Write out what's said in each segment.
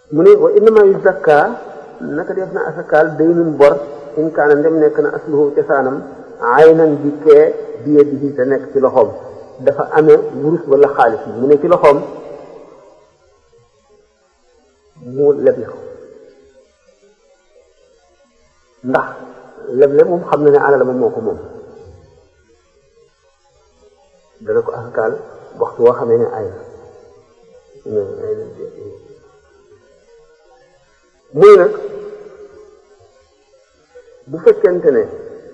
mu ne wa innama yu zakka naka def na asakaal daynun bor in kaana ndem nekk na asluhu cosaanam aynan bi kee biye bi te nekk ci loxoom dafa amee wurus wala xaalis mu ne ci loxoom mu leble ko ndax leble moom xam na ne alal moom moo ko moom dana ko asakaal waxtu woo xamee ne ay na muy nag bu fekkente ne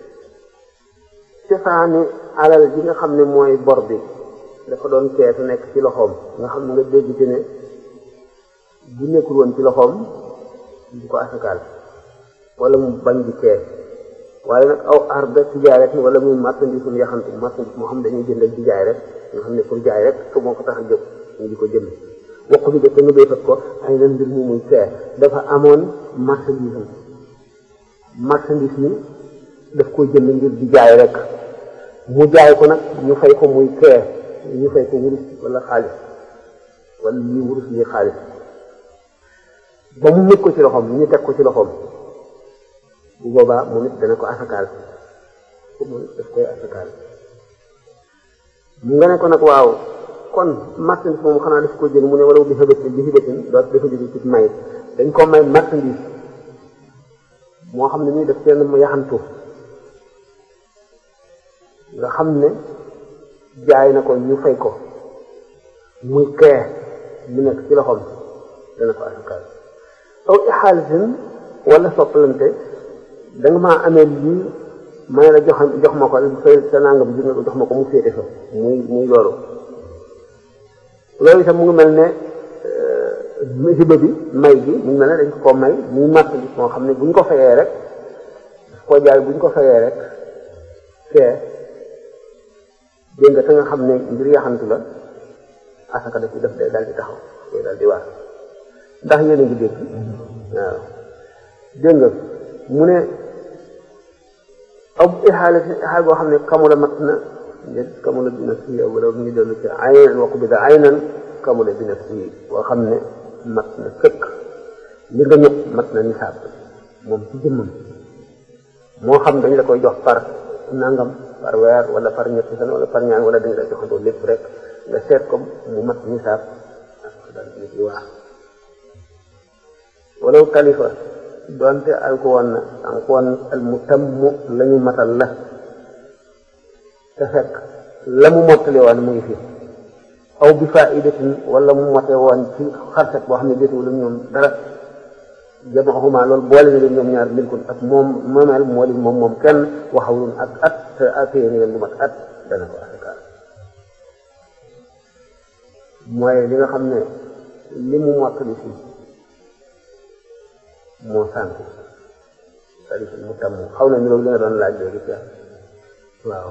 cosaani alal ji nga xam ne mooy bor bi dafa doon keesu nekk ci loxoom nga xam ne nga dégg ci ne bu nekkul woon ci loxoom du ko asakaal wala mu bañ di kees waaye nag aw arda ci jaay rek wala muy marchandise mu yaxantu marchandise moo xam dañuy jënd ak di jaay rek nga xam ne pour jaay rek su moo ko tax a jóg ñu di ko jënd wokk bi def te nga béykat ko ay leen mbir mu muy kees dafa amoon marchandise am marchandise mi daf koy jënd ngir di jaay rek mu jaay ko nag ñu fay ko muy kees ñu fay ko wurus wala xaalis wala lii wurus lii xaalis ba mu mët ko ci loxoom ñu teg ko ci loxoom bu boobaa moom it dana ko asakaal moom it daf koy asakaal mu nga ne ko nag waaw kon marchandise moom xanaa daf ko jël mu ne wala bi xëbatin bi xëbatin doo dafa jóge ci may dañ ko may marchandise moo xam ne muy def seen mu yaxantu nga xam ne jaay na ko ñu fay ko muy kee mu nekk ci loxoom dana ko asakaal aw ixaalisin wala soppalante da nga maa amee lii may la jox jox ma ko fay sa nangam ji nga ko jox ma ko mu féete fa muy muy loolu loolu itam mu ngi mel ne hiba bi may gi mu ngi mel ne dañ ko koo may muy marchandise moo xam ne bu ñu ko fayee rek daf koo jaay bu ñu ko fayee rek fee dégg nga te nga xam ne mbir yaxantu la asaka daf def day daal di taxaw day daal di waar ndax yéen a ngi dégg waaw dégg nga mu ne aw ixaale si ixaal boo xam ne kamula mat na njët kamula bi naf si wala mu ngi dellu ci aynan waqu bi da aynan kamula bi naf si boo xam ne mat na sëkk li nga ñëpp mat na nisaab moom ci jëmmam moo xam dañ la koy jox par nangam par weer wala par ñetti fan wala par ñaan wala dañ la joxandoo lépp rek nga seet ko mu mat nisaab daal di waa walaw kalifa doonte alku woon na alku woon al mu tammu la ñu matal la te fekk la mu mottali woon mu ngi fi aw bi faidatin wala mu mote woon ci xarset boo xam ne déetuwul ñoom dara jamaxuma loolu boole na leen ñoom ñaar milkun ak moom moomeel moo leen moom moom kenn waxawlun ak at te atee ni leen lu mat at dana ko asakaal mooy li nga xam ne li mu mottali fii moo sànk tarif mu tam xaw na niroog li nga doon laaj léegi ca waaw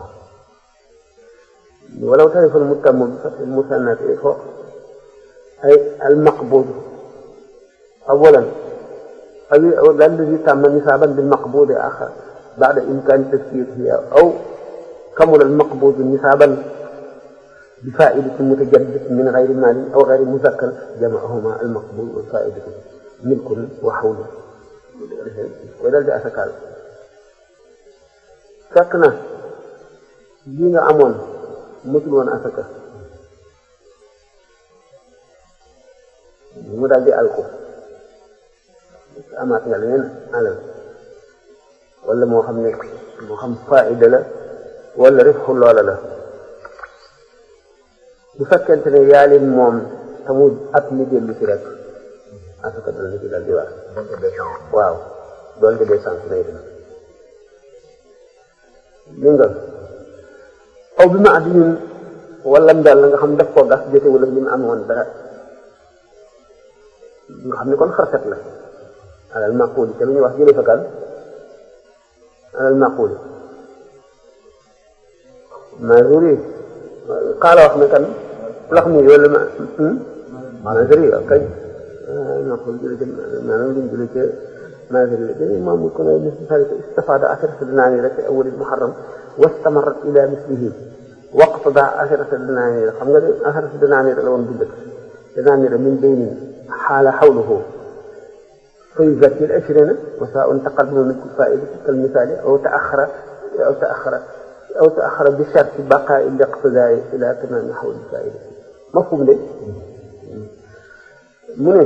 walaw tarifal mu tam bi fatil musannati fo ay al maqbud awalan aw alladi tàmm nisaaban bil maqbudi axar baada imkaani tasfiirihi aw kamula al maqbud nisaaban bi faidatin mutajaddid min gayri maalin aw gayri muzakkar jamaahuma al maqbud wal faidatu milkun wa xawlu koy dal di asakaal fekk na lii nga amoon mësul woon asaka mu daal di alku amaat nga leneen alal wala moo xam ne moo xam faida la wala rifxu loola la bu fekkente ne yaa leen moom tamu at mi dellu ci rek asaka dana ci dal di waar waaw doonte dee sant nay dem li nga aw bi ma addinin wala mbel la nga xam daf koo gas jote wala li mu am woon dara nga xam ne kon xarset la alal maquli te lu ñuy wax jële fa kan alal maquli mazuri xaala wax ne kan lax mi wala ma mazuri waaw kañ maqul jële ca maanaam luñ jële ca mazuri la jële moom ko ne misli salika istafada asharata dinaanira fi awali muharram wastamarat ila mislihi waqtada asharata dinaanira xam nga ne asharata dinaanira la woon bu njëkk dinaanira min baynin xaala xawluhu fa yuzakki al-ishrina wa saa'un taqaddama min faa'idati kal-misaali aw ta'axxara aw ta'axxara aw ta'axxara bi sharti baqaa'i al-iqtidaa'i ilaa tamaami hawli al-faa'idati mafhum de mu ne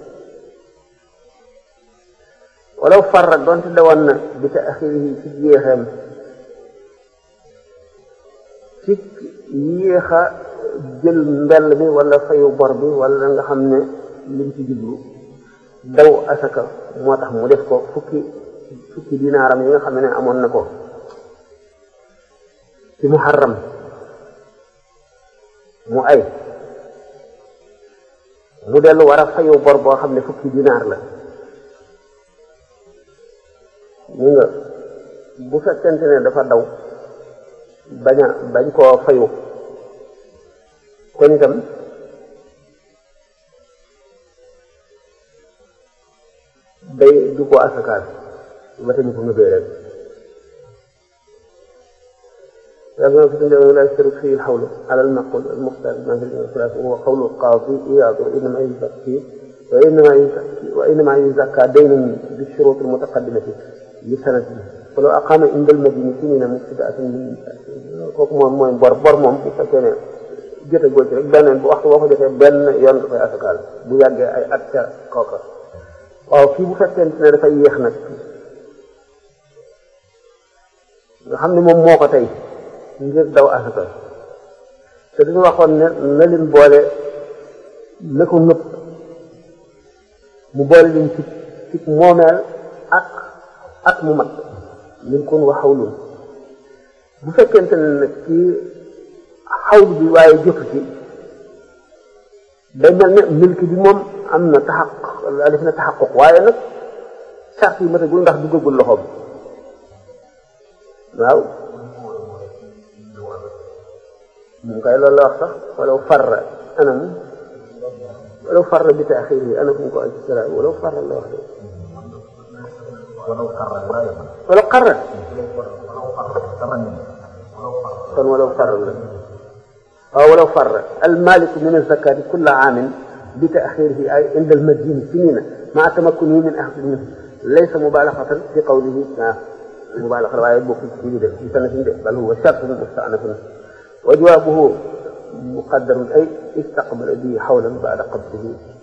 walaw farra doonte dawoon na bi ta'xiirihi ci jeexeem ci yéex a jël mbell mi wala fayu bor bi wala nga xam ne lim ci jublu daw asaka moo tax mu def ko fukki fukki dinaaram yi nga xam ne amoon na ko ci muharram mu ay mu dellu war a fayu bor boo xam ne fukki dinaar la mu nga bu fekkente ne dafa daw bañ a bañ koo fayu kon itam day du ko asakaal ba tañu ko ngëbee rek لكن في الدنيا لا يشترك فيه الحول على المقول المختار ما في الخلاف وهو قول القاضي إياض وإنما يزكي وإنما يزكي وإنما يزكى دين بالشروط المتقدمة لسنته ولو أقام عند المدينة سنين مبتدأة من kooku moom mooy bor bor moom bu fekkee ne jote goo ci rek benn bu waxtu boo ko jotee benn yoon nga koy asakaal bu yàggee ay at ca kooka waaw fii bu fekkente ne dafay yéex nag nga xam ne moom moo ko tey ngir daw asaka te dañu waxoon ne na leen boole na ko nëpp mu boole leen ci ci moomeel ak ak mu mat min kun wa xawlun bu fekkente ne nag ci xawlu bi waaye jëf ci day mel ne milk bi moom am na taxaq def na taxaquq waaye nag sart yi matagul ndax duggagul loxoom waaw moom kay loolu la wax sax walaw farra anam walaw farra bi taaxir yi ana fu mu ko aj sira walaw farra la wax de walaw qarra kon walaw farra la waaw walaw farra almaliku min azakati kulla aamin bi taaxirihi ay inda almadini sinina maa tamakkunihi min axdi minhu laysa mubalagatan fi qawlihi ah mubalagatan waaye bokku ci li def ci sanatin de bal huwa shartun mustanafun وجوابه مقدر أي استقبل به حولا بعد قبضه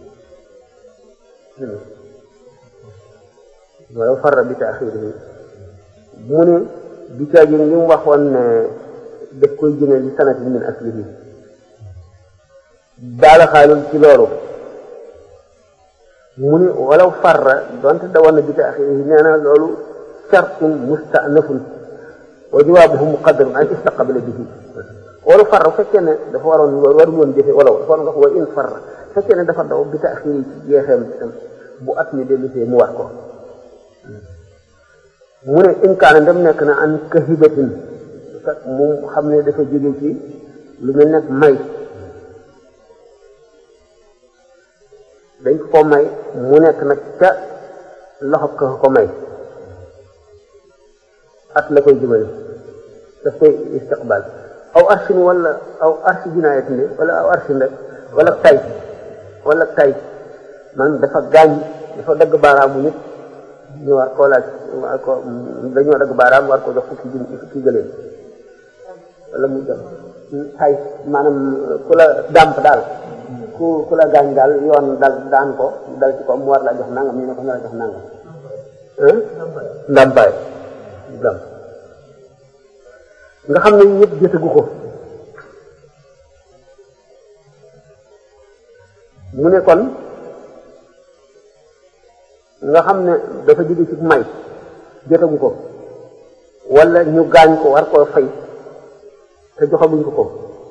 ولو فر بتأخيره mu ne bi caa jëne li mu waxoon ne daf koy jëne li sanatin min aslihi daala xaalul ci loolu mu ne walaw farra donte dawoon na bi taaxirihi nee na loolu shartun mustanafun wa jawaabuhu muqaddarun ay istaqbala bihi wala farra bu fekkee ne dafa waroon warul woon jëfe wala dafa waroon nga wa in farra bu fekkee ne dafa daw bi taaxiri ci jeexeem itam bu at mi dellusee mu war ko mu ne in kaana dem nekk na an kahibatin fekk mu xam ne dafa jóge ci lu mel nekk may dañ ko may mu nekk nag ca loxo ka ko may at la koy jëmale daf koy istiqbal aw arsin wala aw arsi jinaayatin de wala aw arsin rek wala tay wala tay man dafa gaañ dafa dagg baaraamu nit ñu war koo laaj war ko dañoo dagg baaraam war ko jox fukki jun fukki gëléem wala mu jox tay maanaam ku la dàmp daal ku ku la gaañ daal yoon dal daan ko dal ci ko mu war la jox nangam ñu ne ko nga la jox nangam ndàmpaay dàmp nga xam ne yëpp jotagu ko mu ne kon nga xam ne dafa jóge ci may jotagu ko wala ñu gaañ ko war koo fay te joxaguñ ko ko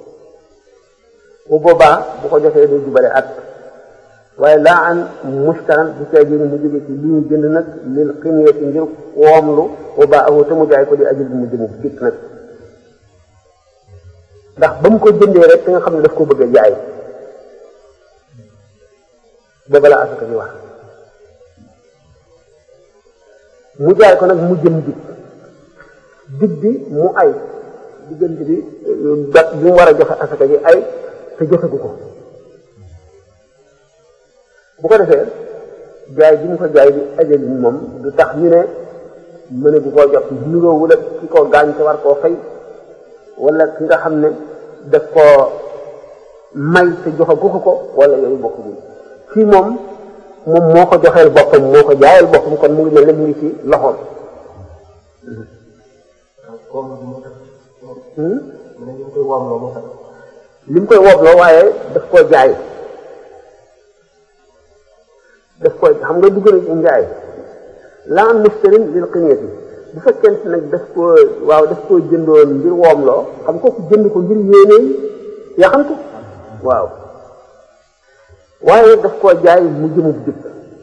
bu boobaa bu ko joxee day jubale at waaye laa an mustaran bu cay génne mu jóge ci li ñu jënd nag lil xiniyati ngir woomlu boobaa awu te mu jaay ko di ajul bi mu jëmu dikk nag ndax ba mu ko jëndee rek te nga xam ne daf ko bëgg a jaay booba la asaka ji wax mu jaay ko nag mu jëm dig dig bi mu ay diggante bi dat bi mu war a joxe asaka ji ay te joxegu ko bu ko defee jaay bi mu ko jaay bi ajalin moom du tax ñu ne mëne bu koo jot nuróowul ak ki ko gaañ te war koo fay wala ki nga xam ne daf koo may te joxagu ko ko wala yooyu bokkuñu fii moom moom moo ko joxeel boppam moo ko jaayal boppam kon mu ngi mel ne mu ngi ci loxoom. li mu koy wobloo waaye daf koo jaay daf koy xam nga dugg na ci njaay la am mustarin lil qiniyati bu fekkente nag daf koo waaw daf koo jëndoon ngir woomloo xam kooku jënd ko ngir yéene yaxantu waaw waaye daf koo jaay mu jëmub jub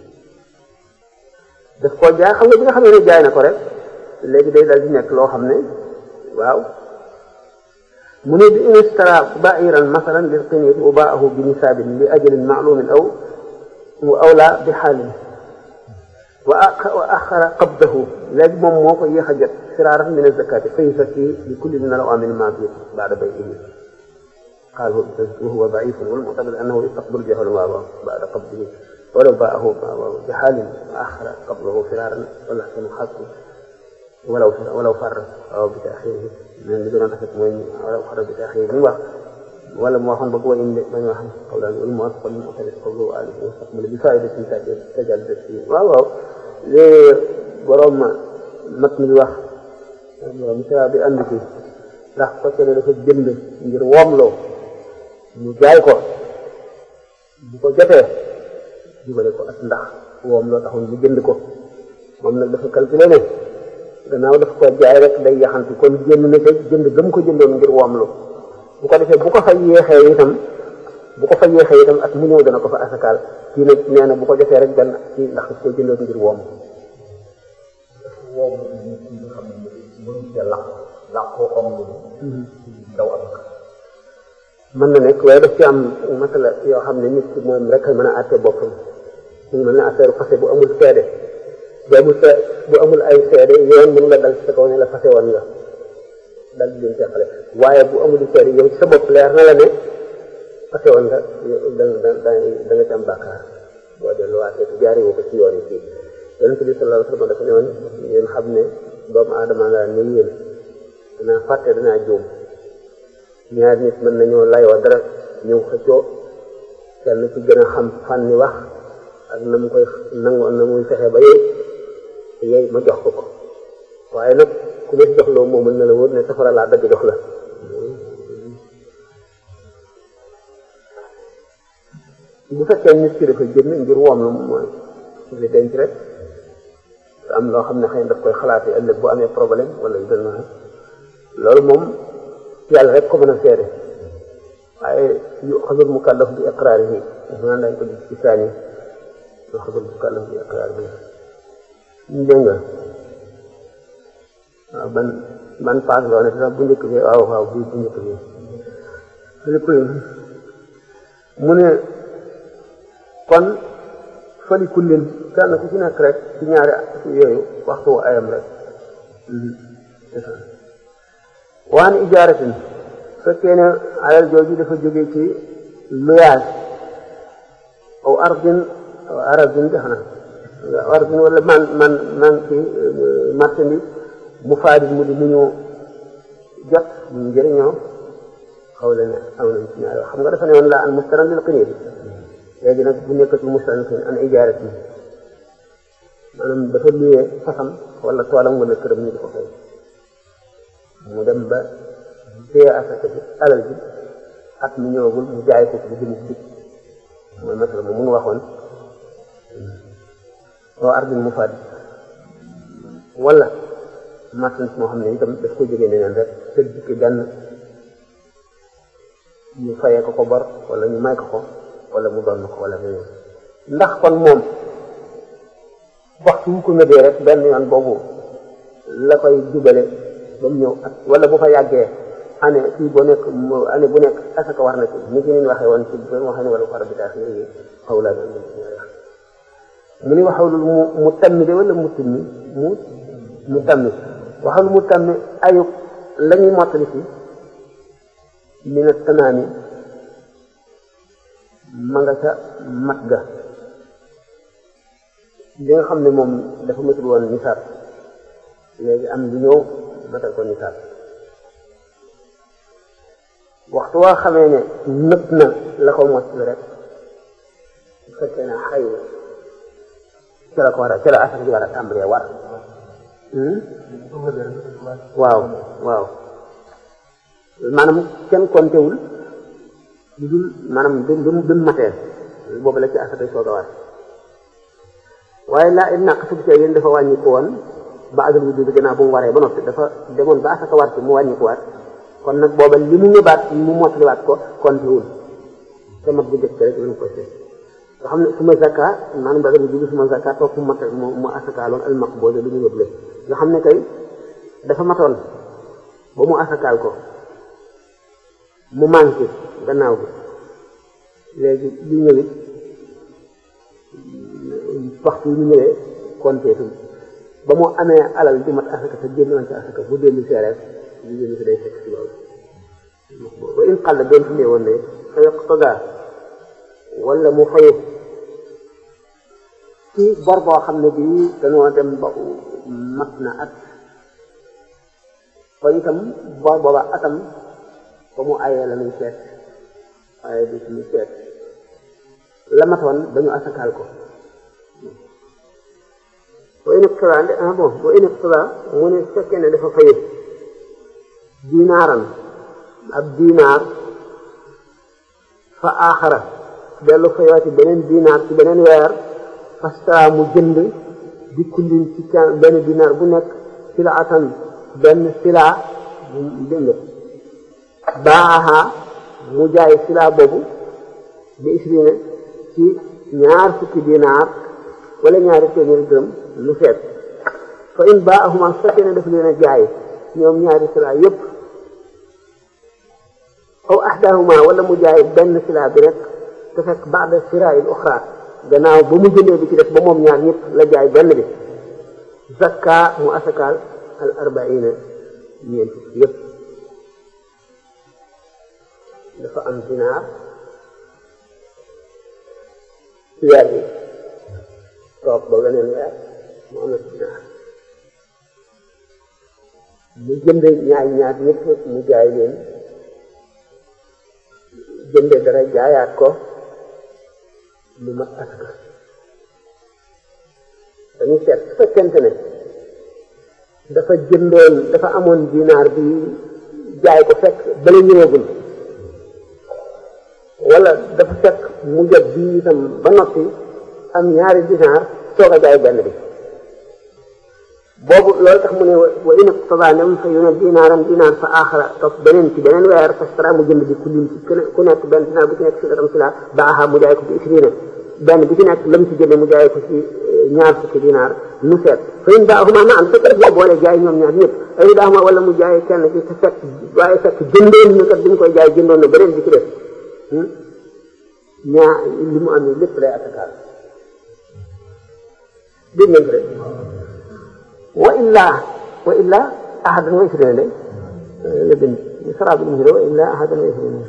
daf koo jaay xam nga bi nga xam ne jaay na ko rek léegi day dal di nekk loo xam ne waaw mu ne bi in istara ba'iran masalan lil qiniyati wa ba'ahu bi nisaabin li ajalin ma'lumin aw aw la bi xaalin wa axara qabdahu léegi moom moo ko yéex a jot firaaran min azakati fa yuzakki li kulli min al awaamin ma bi baada bay'ihi قال وهو ضعيف والمعتقد انه يستقبل جهل بعد قبضه ولو باعه بحال اخر قبضه فرارا والاحسن حقه ولو ولو فر او بتاخيره من اللي دون حكم ولو فر بتاخيره من وقت ولا موافق بقوة إن من يوحنا قولا والموافق المعترف قوله آله واستقبل بفائدة تجعل تسليم واو واو لي بروم متن الوح مثلا بأنك ndax fekkee ne dafa jënd ngir woomloo ñu jaay ko bu ko jotee jubale ko ak ndax woomloo taxul mu jënd ko moom nag dafa calculé ne gannaaw daf ko jaay rek day yaxantu kon génn na ca jënd gëm ko jëndoon ngir woomloo bu ko defee bu ko fa yéexee itam bu ko fa yéexee itam ak mu ñëw dana ko fa asakaal kii nag nee na bu ko jotee rek benn kii ndax daf ko jëndoon ngir woom woom nga xam ne mënu ca laq làqoo am lu daw ak mën na nekk waaye daf ci am masala yoo xam ne nit ki moom rek a mën a àtte boppam mu mel ne affaire fase bu amul seede bu amul see bu amul ay seede yoon mënu la dal ci sa kaw ne la fase woon nga dal di leen teqale waaye bu amul seede yow ci sa bopp leer na la ne fase woon nga da da da nga ci am bàkkaar boo delluwaatee te jaari woo ko ci yoon yi fii yonente bi sallallahu alayhi wa sallam dafa ne woon yéen xam ne doomu aadama laa ni yéen danaa fàtte danaa juum ñaar nit mën nañoo layoo dara ñëw xëccoo kenn ci gën a xam fànni wax ak na mu koy nangu na muy fexe ba yey te yey ma jox ko ko waaye nag ku ma jox loo moo mën na la wóor ne safara laa dagg jox la bu fekkee nit ki dafa jënd ngir woom la mooy li denc rek am loo xam ne xëy na daf koy xalaatee ëllëg bu amee problème wala yu mel noonu loolu moom yàlla rek ko mën a seede waaye yu xasul mukallaf bi iqraar yi maanaam dañ ko gis ci saani yu xasul mukallaf bi iqraar bi dégg nga waaw ban ban paas loo ne sax bu njëkk bi waaw waaw bu bu njëkk bi lépp mu ne kon fali kullin kenn ku ci nekk rek ci ñaari yooyu waxtu wu ayam rek waan ijaaratin fekkee ne alal jooju dafa jóge ci luyaas aw ardin aw aradin dex na aw ardin wala man man man ci marchandise mu faadit mu di mu ñu jot mu njëriñoo xaw la ne aw nañ ci ñaari xam nga dafa ne woon laa an mustaran lil qinir léegi nag bu nekk ci mustaran an ijaaratin maanaam dafa luyee fasam wala toolam wala këram ñu di ko fay mu dem ba téye asaka bi alal bi at mi ñëwagul mu jaay ko ci jëmu bi mooy masala moom mun waxoon soo ardin mu faat wala marchandise moo xam ne itam daf ko jógee neneen rek te dikki benn ñu fayee ko ko bor wala ñu may ko ko wala mu doon ko wala leneen ndax kon moom waxtu wu ko ngëbee rek benn yoon boobu la koy jubale ba mu ñëw ak wala bu fa yàggee année kii boo nekk année bu nekk asaka war na ci ni ki nin waxee woon ci ba waxee ne wala xara bitaas yi xaw laa doon mu ni waxawlu mu mu tammi de wala mu timmi mu mu tammi waxawlu mu tammi ayub la ñuy mottali ci mina tanaami ma nga ca mat ga li nga xam ne moom dafa matul woon nisaab léegi am lu ñëw matal ko nisaab waxtu waa xamee ne nëpp na la ko mot rek bu fekkee ne xay ca la ko war a ca la asaka ji war a tàmbalee war waaw waaw maanaam kenn kontewul lu dul maanaam bi bi mu matee boobu la ci asaka soog a war waaye laa it naq sub see yéen dafa wàññi ko woon ba adal wu bi gannaaw bu mu waree ba noppi dafa demoon ba asaka war ci mu wàññi ko waat kon nag booba li mu ñëbaat mu mottaliwaat ko kontewul te mat bu njëkk rek lañ ko seet nga xam ne suma zakka maanaam ba adal wu bi suma zakka toog mu mat mu mu asakaaloon al maqbool lu ñu yóbbu nga xam ne kay dafa matoon ba mu asakaal ko mu manqué gannaaw bi léegi li ñëwit waxtu ñu ñëwee konteetum ba mu amee alal di mat asaka te génnoon ci asaka bu dellu see rek li génn si day fekk si loolu ba in xàll doon fi woon ne fa yaqtada wala mu fayu ci bor boo xam ne bii dañoo dem ba mat na at kon itam bor booba atam ba mu ayee la muy seet waaye du suñu seet la matoon dañu asakaal ko boo inab tala ah bon boo inab tala mu ne fekkee ne dafa fayu dinaaran ab dinaar fa aaxara dellu fayooti beneen dinaar ci beneen weer fasta mu jënd di kullin ci benn dinaar bu nekk sila atan benn sila dégg nga baaxa mu jaay sila boobu bi isrina ci ñaar fukki dinaar wala ñaari téeméeri dërëm lu seet fa in baaxuma su fekkee ne daf leen a jaay ñoom ñaari sila yépp aw ahdahuma wala mu jaay benn sila bi rek te fekk baada sirail uxra gannaaw ba mu jëndee bi ci def ba moom ñaar ñëpp la jaay benn bi zakka mu asakaal al arbaina ñeent yëpp dafa am dinaar ci weer bi toog ba weneen weer mu amat dinaar mu jënd ñaar ñaar ñëpp mu jaay leen jënde dara jaayaat ko lu mat asaka dañuy seet su fekkente ne dafa jëndoon dafa amoon dinaar bi jaay ko fekk bala ñëwagul wala dafa fekk mu jot bi itam ba noppi am ñaari dinaar soog a jaay benn bi boobu loolu tax mu ne wa in iqtada nem fa yu ne dinaaran dinaar fa aaxara topp beneen ci beneen weer fastara mu jënd bi ku lim ci ku nekk benn dinaar bu ci nekk si datam si la baaxa mu jaay ko bi isrina benn bi ci nekk lam ci jënde mu jaay ko ci ñaar fukki dinaar mu seet fa in baaxuma ma am fekk rek boo boole jaay ñoom ñaar ñëpp ay baaxuma wala mu jaay kenn ci te fekk waaye fekk jëndoon na kat bi mu koy jaay jëndoon na beneen bi ci def ñaa li mu am ni lépp lay atakaal dégg ngeen ko de wa illaa wa illaa ahadan wa isrina de la bind sara bi mu wa illaa ahadan wa isrina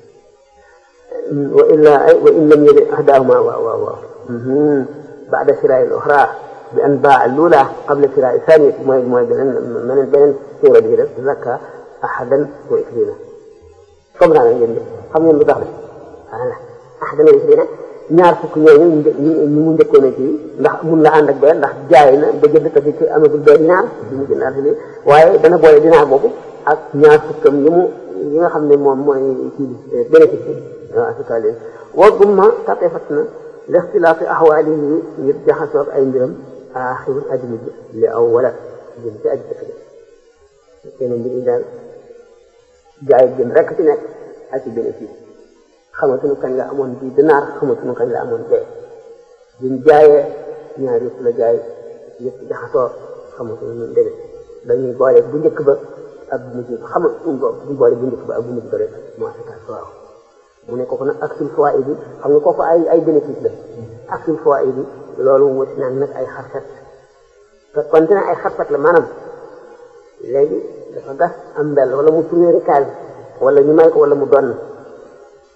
wa illaa ay wa in lam yajid ahdahuma waaw waaw waaw baada siraa al uxra bi an baa lula qabla siraa thaniya mooy mooy beneen beneen beneen suura bi def zakka ahadan wa isrina comme daa ngeen de xam ngeen lu tax de voilà ahadan wa isrina ñaar fukk ñooñu ñu mu njëkkoon a kii ndax mun la ànd ak benn ndax jaay na ba jënd ko ci amagul benn dinaar bi mu jënd affaire waaye dana boole dinaar boobu ak ñaar fukkam yi mu yi nga xam ne moom mooy kii bénéfice bi waaw asaka leen wa gumma taqee fat na lixtilaafi axwaali yi ngir jaxasoog ay mbiram aaxirul aji mujj li aw wala jëm ci aji dëkk bi kenn mbir yi daal jaay jëm rek ci nekk ak ci bénéfice xamatuñu kañ la amoon bii dinaar xamatuñu kañ la amoon bee biñ jaayee ñaar yëpp la jaay yëpp jaxasoo xamatuñu ñu demee dañuy boole bu njëkk ba ak bu mujj ba xamatuñu ko buñ boole bu njëkk ba ak bu mujj ba rek moo asakaal waaw mu ne kooku nag aksul fawaid bi xam nga kooku ay ay bénéfice la aksul fawaid bi loolu wuti naan nag ay xarfet te konte ne ay xarfet la maanaam léegi dafa gas am mbel wala mu tourné case wala ñu may ko wala mu donn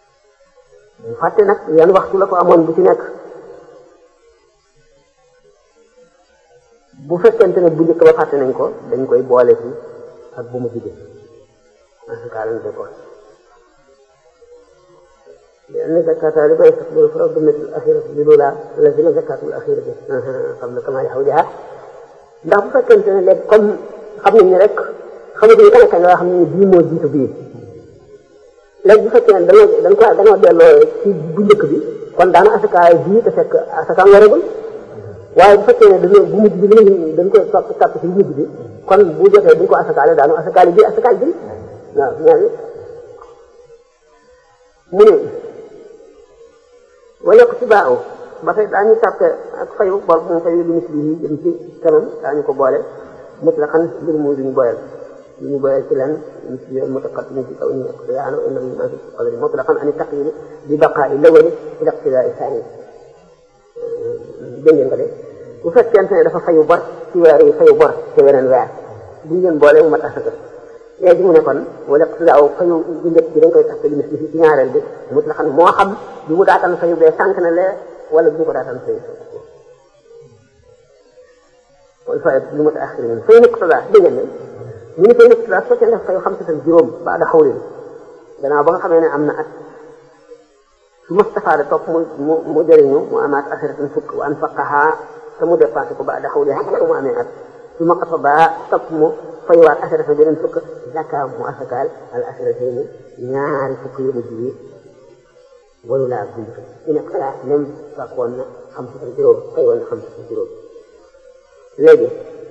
mu fàtte nag yan waxtu la ko amoon bu ci nekk bu fekkente ne bu njëkk ba fàtte nañ ko dañ koy boole fi ak bu mu jigéen asaka lañ koy boole لأن زكاة ربا يستقبل فرض مثل الأخيرة بالأولى الذين زكاة الأخيرة قبل كمال حولها ndax bu fekkente ne léegi comme xam nañ ne rek xamatuñu kan ak kan yoo xam ne bii moo jiitu bii léegi bu fekkee ne dañoo dañ ko dañoo delloo ci bu njëkk bi kon daana asakaay bii te fekk asakaam waragul waaye bu fekkee ne dañoo bu mujj bi léegi dañ koy topp topp ci bu mujj bi kon bu jotee duñ ko asakaale daanu asakaale bii asakaal bi waaw ñaari mu ne wala ko ci baaw ba tey daañu tàppe ak fayu bor bu mu fayu li misli yi jëm ci kanam daañu ko boole mut la xan mbir muy duñu boyal duñu boyal ci lan misli yoon mutaqaddim ci kaw ñu iqtidaana wa innama ma fi qadri mut la xan ani taqyid bi baqaa'i lawali ila iqtidaai saani dégg ngeen ko de bu fekkente ne dafa fayu bor ci weer yi fayu bor ci weneen weer buñu leen boole mu mat asaka léegi mu ne kon wala iqtidaaw fayu bu njëkk bi dañ koy tax li misli ci ñaareel bi mut la xan moo xam bi mu daatan fayu bee sànq na lee wala bu ñu ko daataan fayu wala fay lu ma taaxir min fay nekk tada dégg ngeen ne ñu ne fay nekk tada su fekkee ne fayu xam sa juróom ba da xawlin gannaaw ba nga xamee ne am na at su mustafaade topp mu mu mu jëriñu mu amaat asiratan fukk wa anfaqaha te mu dépensé ko ba da xawli mu amee at su ma qata ba topp mu fayuwaat asiratan beneen fukk zakka mu asakaal al asiratayni ñaari fukk yu mujj yi walu laa buñ ko ñu ne xalaat même fàkkoon na xam si juróom xëy woon na xam si juróom léegi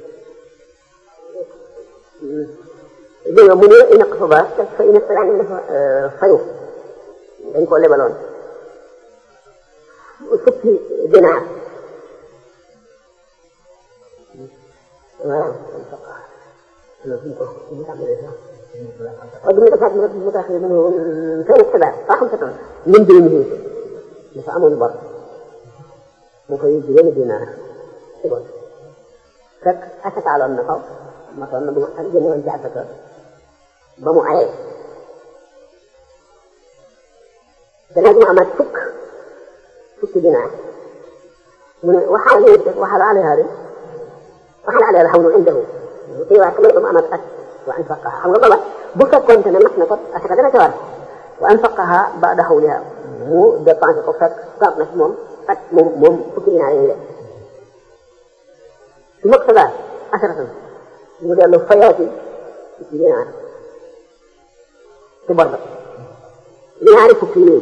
dégg nga mu ne ina ko fa baax te fa ina xalaat ne dafa fayu dañ ko lebaloon fukki dinaar waaw suñ ko suñu tàmbalee sax وقبل دفعت مرتب متأخر منه فين السبع خمسة طن من دونه دفع بر مفيد بين دينار تقول فك أسك على النقاب مثلا بما أرجم وانجع فكر بمو عليه تنجم عمد فك فك دينار من وحال وحال عليه هذا وحال عليه الحول عنده في واحد من عمد أسك وأنفقها xam nga booba bu fekkoonte ne mat na ko asaka dana ca war wa anfaqaha ba'da hawliha mu dépensé ko fekk toog na si moom ak moom moom fukki dinaar yi su mag sa daal asaratan mu dellu fayaati fukki dinaar ci bor ba dinaari fukki yi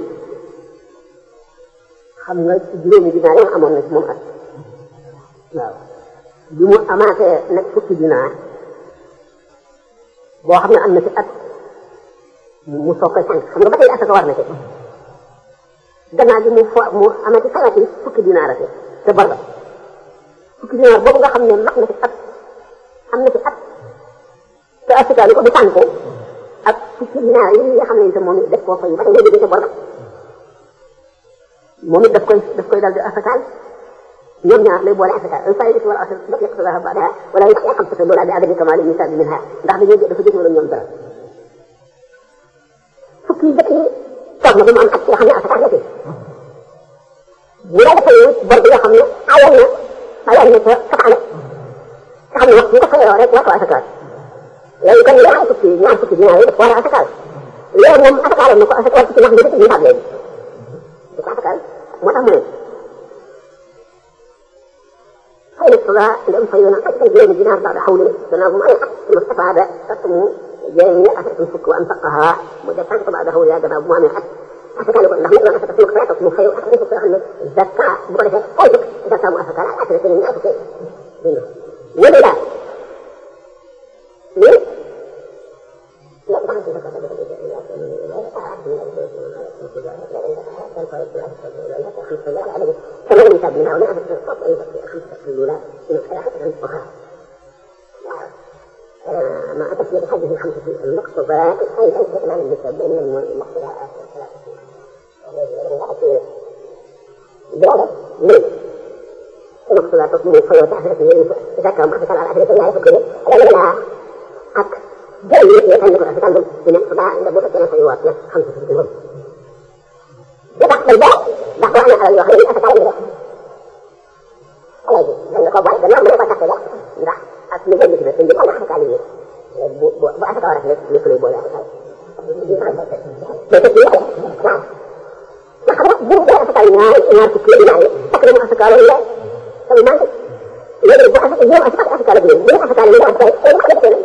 xam nga ci juróomi dinaar yi amoon na si moom at waaw bi mu amaatee nag fukki dinaar boo xam ne am na ci at mu soog koy sànq xam nga ba tey asaka war na ci gannaaw bi mu fo mu amati fayati fukki dinaar te te bor ba fukki dinaar boobu nga xam ne mat na ci at am na ci at te asaka li ko du sànq ak fukki dinaar yi nga xam ne itam moom it def koo fay ba tey nga jógee ca bor ba moom it daf koy daf koy daal di asakaal ñoom ñaar lay boole asaka al faydatu wal asr bak yaqtadaha ba'daha wala yaqi xamsata loola bi adami kamali nisabi minha ndax dañuy dafa jël wala ñoom dara fukki yi jëkk yi toog na ba mu am at yoo xam ne asaka la ci bu la defee bor bi nga xam ne ayoon na ayoon na ca safaane nga xam ne wax bu ko fayoo rek war ko asakaal léegi kon ñaar fukki ñaar fukki dinaar yi daf ko war a asakaal léegi moom asakaaloon na ko asakaal fukki ndax bi nisaab léegi du ko asakaal moo tax mu ne فإن الصلاة لم فينا حتى جيل دينار بعد حول سناه ما يحق ثم استفاد تقم جيل أسد الفك وأنفقها مدة بعد حول هذا باب ما يحق حتى كان يقول لهم إذا أسد الفك فلا تقم خير أحد يفك أن الزكاة بقوله أوجك إذا كان مؤسسة لا أسد سنين أسد ولذا ليه؟ لا بعد كما ينسب منها ونعرف القطع خمسة الأولى من الحياة أخرى مع تسمية حجه الخمسة المقصودات أي ليس إمام النسب من المقصودات بهذا ليه؟ المقصودات تصميم الخير وتحفظ إذا كان معرفة على أهل الدنيا يفكر لأن لها حق جيد يتعلق الأفكار بمقصودها عند بوتة خيوات خمسة الأولى بتحت الباب دخلنا على الوحيد أتكلم به. الله يجزي لأن القبائل بالنعم لا تحت الباب ndax ak li ngeen ci def dañ jëm ala asakaal yi bu bu bu asaka war a rek lépp lay boole asakaal mais fekk yàlla waaw ndax xam nga bu bu asakaal ñaar ñaar fukki yi laay fekk na mu asakaal la sama manqué léegi bu asaka ñoom asaka asakaal ak yéen bu asakaal yi nga asakaal ay wax dëgg